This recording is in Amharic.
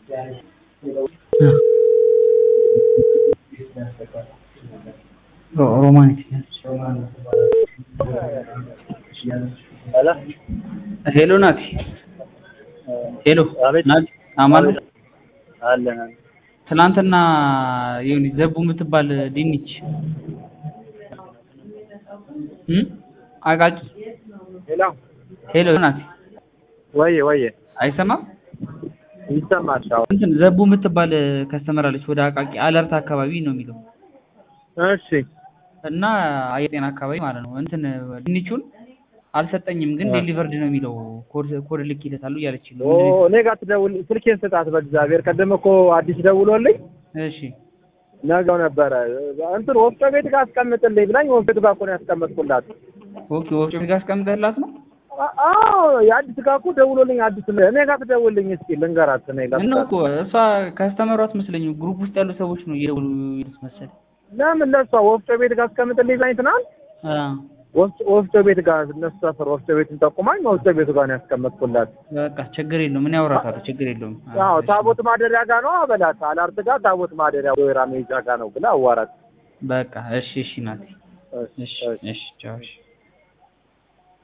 ሮማኒክ ሄሎ ናቲ ሄሎ አቤት። ናቲ አማን ነው? አለን ትናንትና የሆነ ዘቡ የምትባል ድንች እም አቃቂ ሄሎ ሄሎ ናቲ ወየ ወየ አይሰማም ይሰማል። አዎ እንትን ዘቡ የምትባል ከስተመር አለች ወደ አቃቂ አለርት አካባቢ ነው የሚለው እሺ እና አየር ጤና አካባቢ ማለት ነው እንትን ድንቹን አልሰጠኝም ግን ዴሊቨርድ ነው የሚለው ኮድ ኮድ ልኬለታለሁ እያለች ነው ኦ እኔ ጋር ትደውል ስልኬን ስጣት በእግዚአብሔር። ቀደም እኮ አዲስ ደውሎልኝ እሺ ነገው ነበረ እንትን ወፍጮ ቤት ጋር አስቀምጥልኝ ብላኝ ወፍጮ ቤት ጋር እኮ ነው ያስቀመጥኩላት። ኦኬ ወፍጮ ቤት ጋር አስቀምጠህላት ነው አ- አዎ የአዲስ ጋር እኮ ደውሎልኝ አዲስ እኔ ጋር ትደውልልኝ እስኪ ልንገራት እኔ ምን ላስቃት። እኮ እሷ ከስተመሯ አትመስለኝም ግሩፕ ውስጥ ያሉ ሰዎች ነው እየደወሉ ይሉት መሰል ለምን ለእሷ ወፍጮ ቤት ጋር አስቀምጥልኝ ብላኝ ትናንት አ ወፍጮ ወፍጮ ቤት ጋር እነሱ ሰፈር ወፍጮ ቤትን ጠቁማኝ ወፍጮ ቤቱ ጋር ነው ያስቀመጥኩላት። በቃ ችግር የለውም ምን ያወራታል ችግር የለውም አዎ ታቦት ማደሪያ ጋር ነው አበላት። አላርት ጋር ታቦት ማደሪያ ወይራ ሜጃ ጋር ነው ብላ አዋራት። በቃ እሺ እሺ ናቲ እሺ፣ እሺ እሺ። እሺ ቻው እሺ